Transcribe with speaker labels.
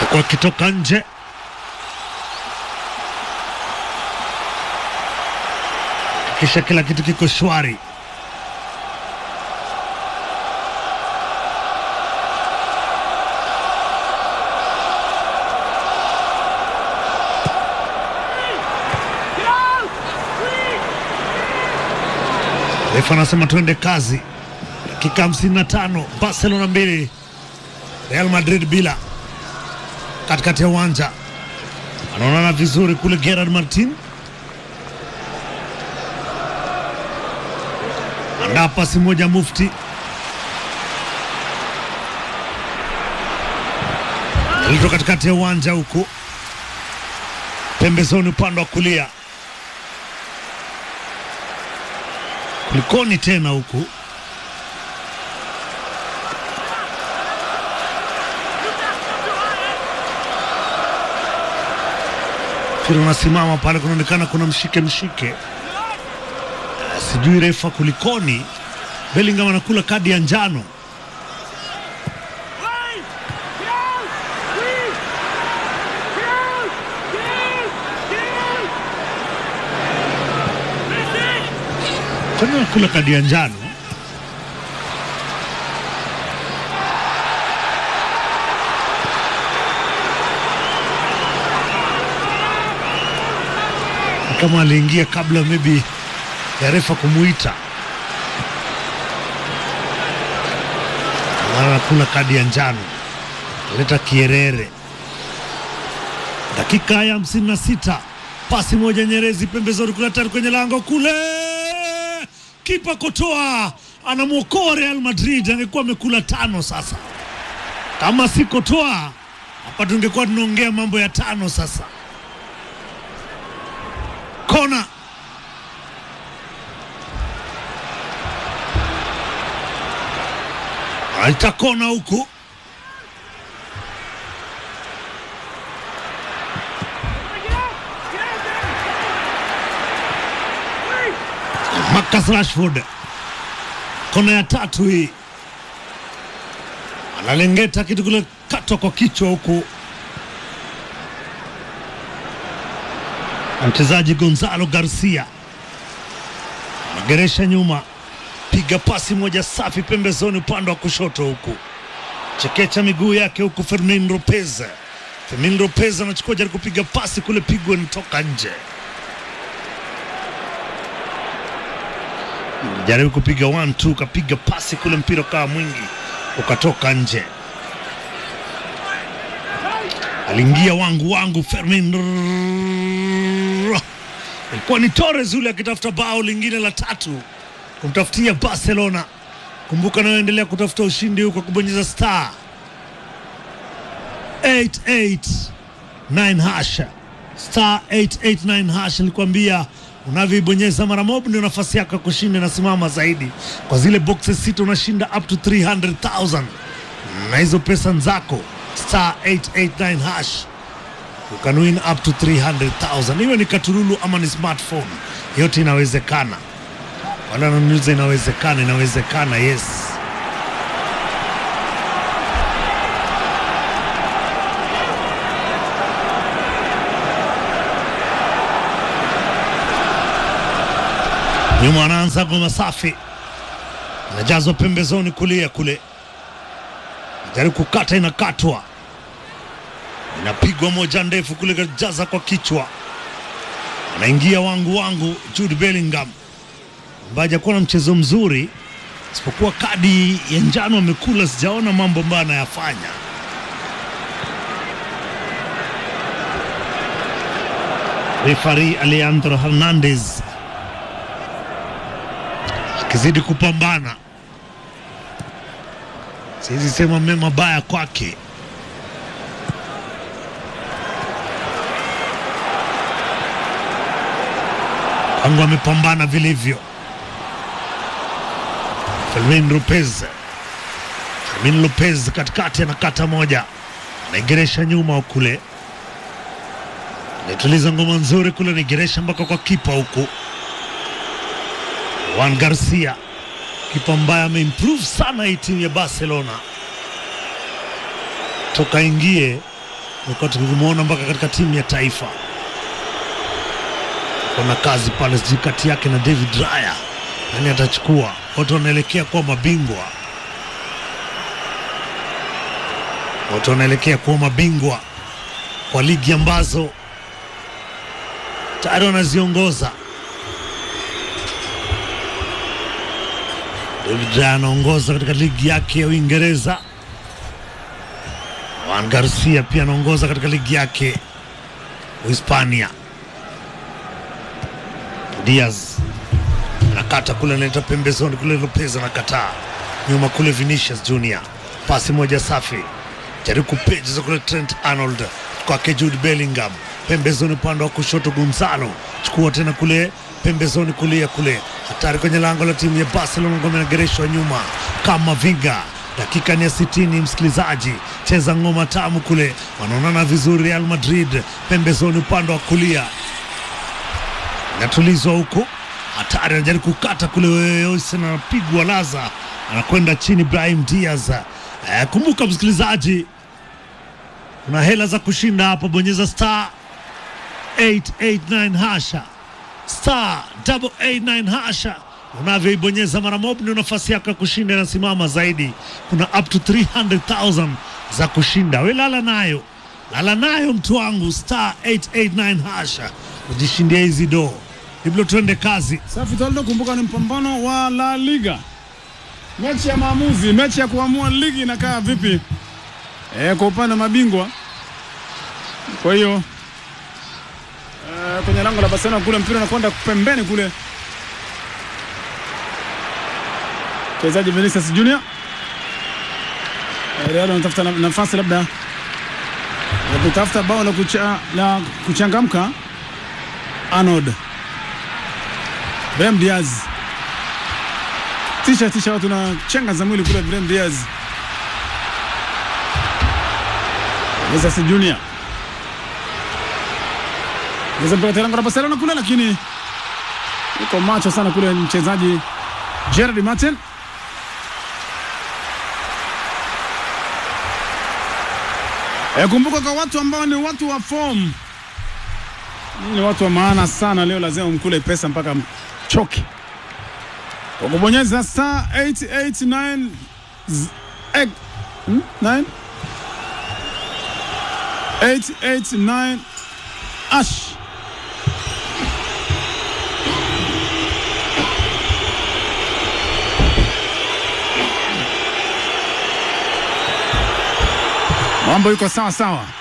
Speaker 1: huku akitoka nje. Kisha kila kitu kiko shwari. Refa anasema tuende kazi. Dakika 55, Barcelona mbili, Real Madrid bila. Katikati ya uwanja anaonana vizuri kule Gerard Martin andaa pasi moja Mufti alito katikati ya uwanja huku pembezoni upande wa kulia kulikoni tena huku mpira unasimama pale, kunaonekana kuna mshike mshike, sijui refa kulikoni. Bellingham anakula kadi ya njano. Kwani anakula kadi ya njano? kama aliingia kabla maybe ya refa kumuita, mara anakula kadi ya njano, leta kierere. Dakika ya hamsini na sita pasi moja Nyerezi pembezoni kule hatari kwenye lango kule, kipa Kotoa anamwokoa Real Madrid. Angekuwa amekula tano sasa, kama si Kotoa hapa tungekuwa tunaongea mambo ya tano sasa. Kona aita kona huku Marcus Rashford, kona ya tatu hii, analengeta kitu kule, katwa kwa kichwa huku mchezaji Gonzalo Garcia anageresha nyuma, piga pasi moja safi pembezoni upande wa kushoto huku, chekecha miguu yake huku. Fermin Lopez, Fermin Lopez anachukua jaribu kupiga pasi kule, pigwa nitoka nje, jaribu kupiga one two, kapiga pasi kule, mpira ukawa mwingi ukatoka nje. Aliingia wangu wangu Fermin ilikuwa ni Torres yule akitafuta bao lingine la tatu kumtafutia Barcelona. Kumbuka nayoendelea kutafuta ushindi huko kubonyeza star 889 hash star 889 hash. Nilikwambia unavyoibonyeza mara moja ndio nafasi yako ya kushinda inasimama zaidi. Kwa zile boxes sita unashinda up to 300,000 na hizo pesa zako star 889 hash you can win up to 300,000 iwe ni katululu ama ni smartphone, yote inawezekana. Wala ananiuliza inawezekana, inawezekana, yes. Nyuma anaanza ngoma safi, inajazwa pembezoni kulia kule, jaribu kukata, inakatwa inapigwa moja ndefu kule, kajaza kwa kichwa, anaingia wangu wangu Jude Bellingham ambaye hajakuwa na mchezo mzuri, isipokuwa kadi ya njano amekula. Sijaona mambo ambayo anayafanya. Refari Alejandro Hernandez akizidi kupambana, siwezi sema mema baya kwake. Kwangu amepambana vilivyo. Fermin Lopez, Fermin Lopez katikati anakata moja, anaigeresha nyuma kule, naituliza ngoma nzuri kule, naigeresha mpaka kwa kipa huku. Juan Garcia, kipa ambaye ameimprove sana hii timu ya Barcelona toka ingie tumekuwa tukimwona mpaka katika timu ya taifa. Kuna kazi pale, sijui kati yake na David Raya, nani atachukua? Wote wanaelekea kuwa mabingwa, wote wanaelekea kuwa mabingwa kwa ligi ambazo tayari wanaziongoza. David Raya anaongoza katika ligi yake ya Uingereza. Juan Garcia pia anaongoza katika ligi yake Uhispania. Diaz anakata kule, analeta pembezoni kule, Lopez anakataa nyuma kule, Vinicius Junior pasi moja safi, jaribu kupejeza kule, Trent Arnold kwake Jude Bellingham pembezoni, upande wa kushoto Gonzalo chukua tena kule pembezoni kulia kule, hatari kwenye lango la timu ya Barcelona, ngome inagereshwa nyuma kama vinga dakika ni ya sitini, msikilizaji, cheza ngoma tamu kule, wanaonana vizuri. Real Madrid pembezoni upande wa kulia, inatulizwa huku, hatari, anajaribu kukata kule, Oysen anapigwa laza, anakwenda chini. Brahim Diaz. Eh, kumbuka msikilizaji, kuna hela za kushinda hapa, bonyeza star 889 hasha star 889 hasha unavyoibonyeza mara moja ndio nafasi yako ya kushinda inasimama zaidi. Kuna up to 300,000 za kushinda. We lala nayo, lala nayo mtu wangu, star 889 hasha ujishindia hizi do hivyo. Tuende kazi.
Speaker 2: Safi Toldo, kumbuka ni mpambano wa La Liga, mechi ya maamuzi, mechi ya kuamua ligi inakaa vipi e, kwa upande wa mabingwa. Kwa hiyo e, kwenye lango la Barcelona kule mpira unakwenda pembeni kule mchezaji Vinicius Junior Real anatafuta nafasi labda ya kutafuta bao la, kucha, la kuchangamka. Arnold Brahim Diaz tisha tisha watu na chenga za mwili kule. Brahim Diaz Vinicius Junior mpaka lango la Barcelona kule, lakini yuko macho sana kule mchezaji Gerard Martin E, kumbuka kwa watu ambao ni watu wa form, ni watu wa maana sana. Leo lazima mkule pesa mpaka mchoke kwa kubonyeza star 889 8 889 ash mambo yuko sawa sawa.